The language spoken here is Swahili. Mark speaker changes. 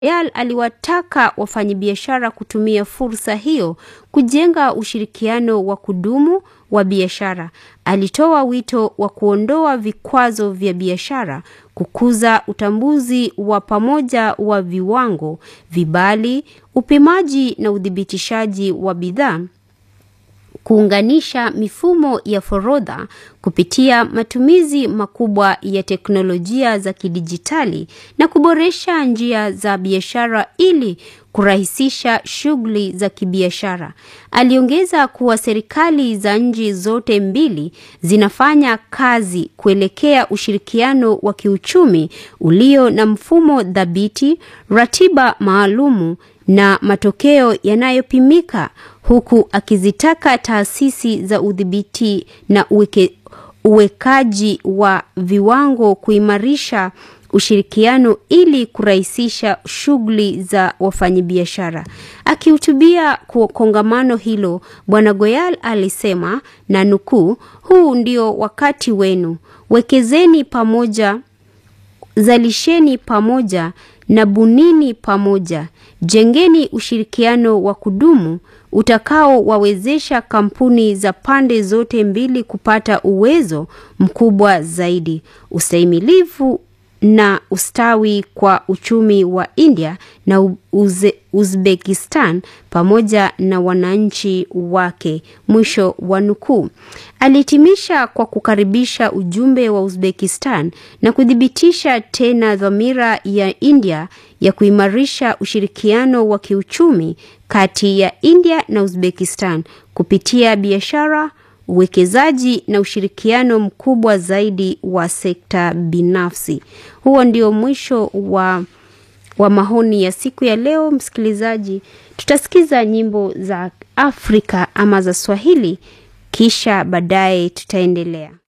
Speaker 1: Yal aliwataka wafanyabiashara kutumia fursa hiyo kujenga ushirikiano wa kudumu wa biashara. Alitoa wito wa kuondoa vikwazo vya biashara, kukuza utambuzi wa pamoja wa viwango, vibali, upimaji na uthibitishaji wa bidhaa kuunganisha mifumo ya forodha kupitia matumizi makubwa ya teknolojia za kidijitali na kuboresha njia za biashara ili kurahisisha shughuli za kibiashara. Aliongeza kuwa serikali za nchi zote mbili zinafanya kazi kuelekea ushirikiano wa kiuchumi ulio na mfumo thabiti, ratiba maalumu na matokeo yanayopimika huku akizitaka taasisi za udhibiti na uweke, uwekaji wa viwango kuimarisha ushirikiano ili kurahisisha shughuli za wafanyabiashara. Akihutubia kwa kongamano hilo, Bwana Goyal alisema na nukuu, huu ndio wakati wenu, wekezeni pamoja, zalisheni pamoja na bunini pamoja, jengeni ushirikiano wa kudumu utakaowawezesha kampuni za pande zote mbili kupata uwezo mkubwa zaidi, ustahimilivu na ustawi kwa uchumi wa India na Uze, Uzbekistan pamoja na wananchi wake. Mwisho wa nukuu. Alihitimisha kwa kukaribisha ujumbe wa Uzbekistan na kuthibitisha tena dhamira ya India ya kuimarisha ushirikiano wa kiuchumi kati ya India na Uzbekistan kupitia biashara uwekezaji na ushirikiano mkubwa zaidi wa sekta binafsi. Huo ndio mwisho wa, wa maoni ya siku ya leo. Msikilizaji, tutasikiza nyimbo za Afrika ama za Swahili, kisha baadaye tutaendelea.